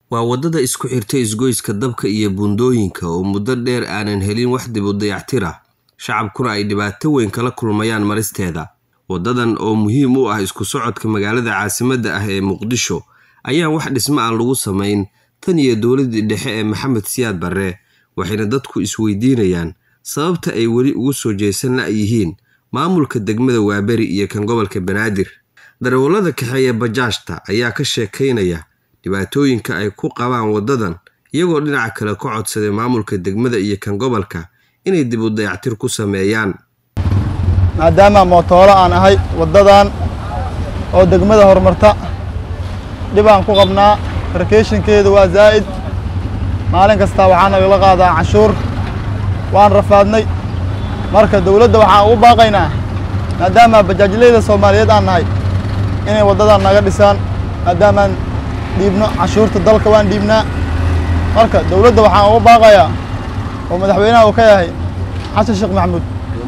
waa waddada isku xirta isgoyska dabka iyo buundooyinka oo muddo dheer aanan helin wax dib u dayactir ah shacabkuna ay dhibaato weyn kala kulmayaan maristeeda waddadan oo muhiim u ah isku socodka magaalada caasimadda ah ee muqdisho ayaan wax dhismo aan lagu samayn tan iyo dowladdii dhexe ee maxamed siyaad barre waxayna dadku isweydiinayaan sababta ay weli ugu soo jeesan la'yihiin maamulka degmada waaberi iyo kan gobolka banaadir darawallada kaxeeya bajaajta ayaa ka sheekaynaya dhibaatooyinka ay ku qabaan waddadan iyagoo dhinaca kale ka codsaday maamulka degmada iyo kan gobolka inay dib u dayactir ku sameeyaan maadaama mootoolo aan ahay waddadan oo degmada horumarta dhib aan ku qabnaa rakeeshinkeedu waa zaa'id maalin kasta waxaa nagala qaadaa canshuur waan rafaadnay marka dawladda waxaan ugu baaqaynaa maadaama bajaajleyda soomaaliyeed aan nahay inay waddadan naga dhisaan maadaamaan dhiibno canshuurta dalka waan dhiibnaa marka dawladda waxaan ugu baaqayaa oo madaxweynaha uu ka yahay xasan sheekh maxamuud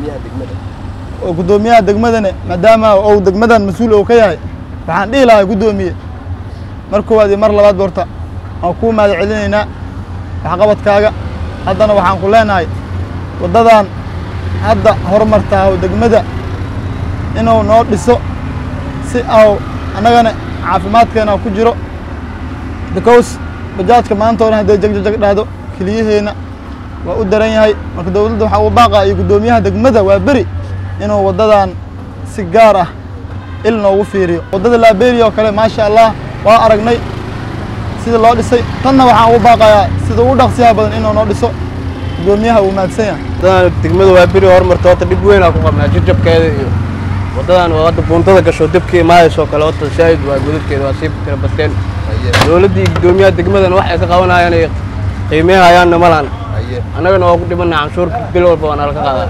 oo guddoomiyaha degmadane maadaama uu degmadan mas-uul uu ka yahay waxaan dhihi lahay guddoomiye mar koowaad iyo mar labaad borta waan kuu mahad celinaynaa waxqabadkaaga haddana waxaan ku leenahay waddadan hadda horumartaa oo degmada inuu noo dhiso si au annagana caafimaadkeena ku jiro because bajaajka maanta o dhan hadday jagjajag dhahdo keliyaheenna waa u daran yahay marka dawladda waxaa ugu baaqaa iyo guddoomiyaha degmada waa beri inuu waddadan si gaar ah il noogu fiiriyo waddada laaberiya oo kale maasha allah waa aragnay sida loo dhisay tanna waxaan ugu baaqayaa sida ugu dhaqsiyaha badan inuu noo dhiso guddoomiyaha uu mahadsan yahay waddadan degmada waa beri horumarta horta dhib weynaa ku qabnaa jajabkeeda iyo waddadan oo hadda buuntada gasho dabkii maayasoo kale horta saa'id waa godadkeeda waa sii tira bateen dowladdii iyo guddoomiyaha degmadana wax ay ka qabanayaan ay qiimeehayaanna malaan annagana waa ku dhimanaa canshuurka bil walba waa nala ka qaadaa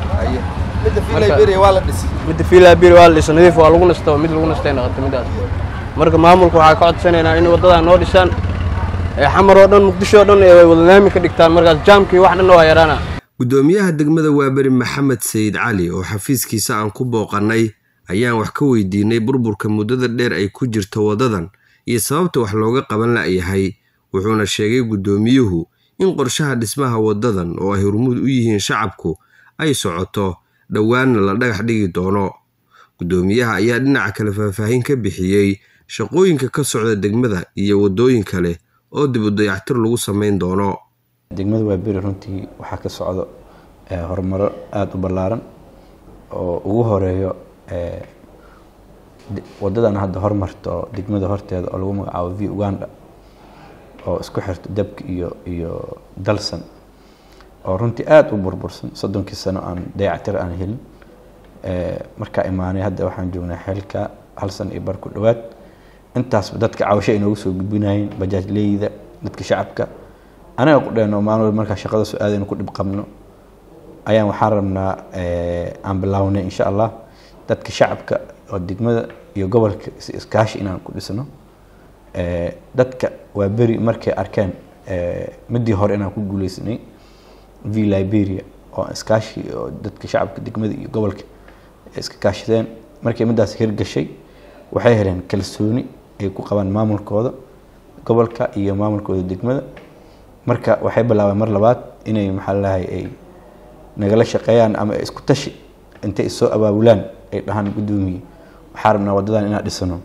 midda fiilaberi waa la dhisa nadiif waa lagu nasta mid lagu nastay noqota midaas marka maamulka waxaa ka codsanaynaa in waddadan noo dhisaan xamar oo dhan muqdisho oo dhan ay wadalaami ka dhigtaan markaas jaamkii wax dhan waa yaraana guddoomiyaha degmada waaberi maxamed sayid cali oo xafiiskiisa aan ku booqannay ayaan wax ka weydiinay burburka muddada dheer ay ku jirto waddadan iyo sababta wax looga qaban la'yahay wuxuuna sheegay guddoomiyuhu in qorshaha dhismaha waddadan oo ay hormuud u yihiin shacabku ay socoto dhowaanna la dhagax dhigi doono guddoomiyaha ayaa dhinaca kale faahfaahin ka bixiyey shaqooyinka ka socda degmada iyo waddooyin kale oo dib u dayactir lagu samayn doono degmada waaberi runtii waxaa ka socdo horumaro aada u ballaaran oo ugu horeeyo waddadan hadda hormarto degmada horteeda oo lagu magacaabo v uganda oo isku xirto dabka iyo iyo dalsan oo runtii aada u burbursan soddonkii sano aan dayactir aan helin markaa imaanay hadda waxaan joognaa xeelka hal sano iyo bar ku dhowaad intaasba dadka cawasho ay noogu soo gudbinayeen bajaajleyda dadka shacabka anaga qudheenoo maalin markaa shaqada soo aadaynu ku dhib qabno ayaan waxaan rabnaa aan bilaawnay insha allah dadka shacabka oo degmada iyo gobolka si iskaashi inaan ku dhisno dadka waa beri markay arkeen midii hore inaan ku guuleysanay v liberia oo iskaashi oo dadka shacabka degmada iyo gobolka iska kaashadeen markay midaas hirgashay waxay heleen kalsooni ay ku qabaan maamulkooda gobolka iyo maamulkooda degmada marka waxay bilaabeen mar labaad inay maxaa lalahay ay nagala shaqeeyaan ama isku tashi intay isoo abaabulaan ay dhahaan guddoomiye waxaa rabnaa waddadan inaan dhisano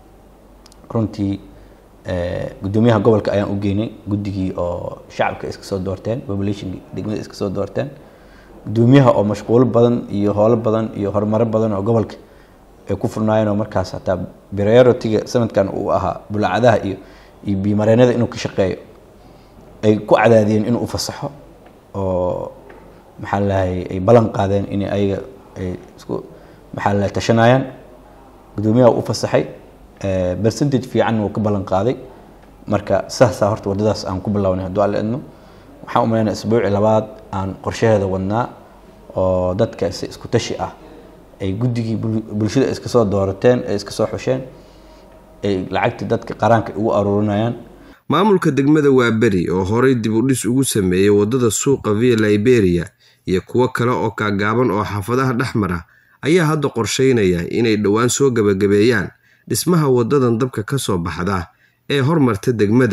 runtii guddoomiyaha gobolka ayaan u geynay guddigii oo shacabka iska soo doorteen population degmada iska soo doorteen guddoomiyaha oo mashquulo badan iyo howlo badan iyo horumaro badan oo gobolka ay ku furnaayeen oo markaas hataa prioritiga sanadkan uu ahaa bulaacadaha iyo iyo biimareenada inuu ka shaqeeyo ay ku cadaadiyeen inuu ufasaxo oo maxaa lalahay ay ballan qaadeen in ayaga ay isku maxaa lalahay tashanayaan guddoomiyaha u fasaxay percentage fiicanna wuu ka ballan qaaday marka saasaa horta waddadaas aan ku bilownay hadduu alla idmo waxaan u malaynaa isbuuci labaad aan qorshaheeda wadnaa oo dadka si isku tashi ah ay guddigii bulshada iska soo doorateen ay iska soo xusheen ay lacagtii dadka qaraanka ugu aruurinayaan maamulka degmada waaberi oo horay dib u dhis ugu sameeyey waddada suuqa via liberia iyo kuwo kale oo kaagaaban oo xaafadaha dhex mara ayaa hadda qorsheynaya inay dhowaan soo gebagabeeyaan dhismaha waddadan dabka ka soo baxda ee hormarta degmada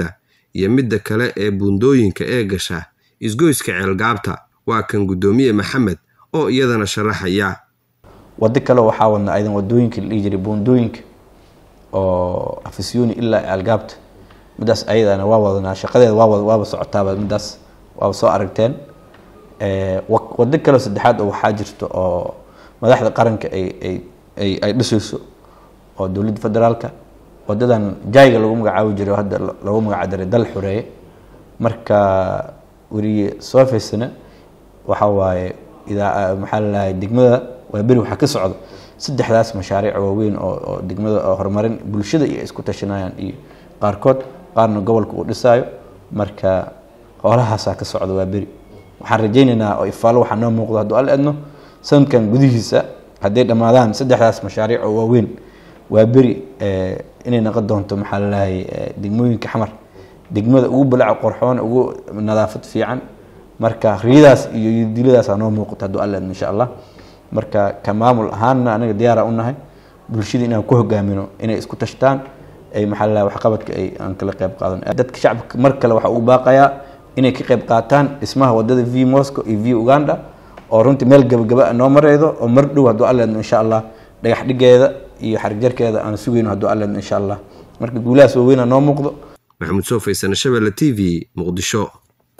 iyo midda kale ee buundooyinka ee gasha isgoyska ceelgaabta waa kan guddoomiye maxamed oo iyadana sharaxaya wado kale waxaa wadna aydan wadooyinka la dhihi jiray buundooyinka oo afisyooni ilaa ceelgaabta midaas ayadana waa wadanaa shaqadeeda waa waaba socotaaba midaas waaba soo aragteen wado kaleo saddexaad oo waxaa jirta oo madaxda qaranka ay ay ay ay dhisayso oo dowladda federaalka wadadan jayga lagu magacaabi jiray hadda lagu magacdaray dal xoreeye marka weriye soo faysana waxa waaye idaa maxaa lalahay degmada waa beri waxaa ka socda saddexdaas mashaariic waaweyn oo oo degmada horumarin bulshada iyo isku tashanayaan iyo qaarkood qaarna gobolka uu dhisaayo marka howlahaasaa ka socda waa beri waxaan rajaynaynaa oo ifaalo waxaa noo muuqdo hadduu al edno sanadkan gudihiisa hadday dhammaadaan saddexdaas mashaariic oo waaweyn waa beri inay noqon doonto maxaa lalahay degmooyinka xamar degmada ugu balaca qorxoon ugu nadaafad fiican marka riyadaas iyo diladaas noo muuqato hadduu al edno insha allah marka ka maamul ahaanna anaga diyaara u nahay bulshada inaan ku hogaamino inay isku tashtaan ay maxaa lalahay waxqabadka ay aan kala qayb qaadan dadka shacabka mar kale waxaa ugu baaqayaa inay ka qayb qaataan dhismaha wadada v moscow iyo v uganda oo runtii meel gabagaba noo mareydo oo mar dhow hadduu alleedno insha allah dhagax dhigeeda iyo xarigjarkeeda aan sugayno hadduu alleedno insha allah marka guulahaas waaweyna noo muuqdo maxamuud soo faysana shabelle t v muqdisho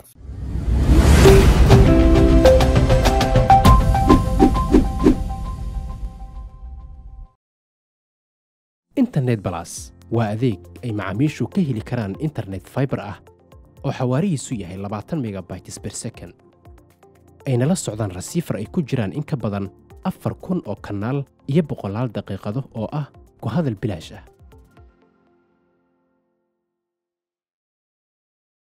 internet balas waa adeeg ay macaamiishu ka heli karaan internet faibar ah oo xawaarihiisu yahay labaatan megabytes ber second ayna la socdaan rasiifar ay ku jiraan in ka badan afar kun oo kanaal iyo boqolaal daqiiqado oo ah ku hadal bilaash ah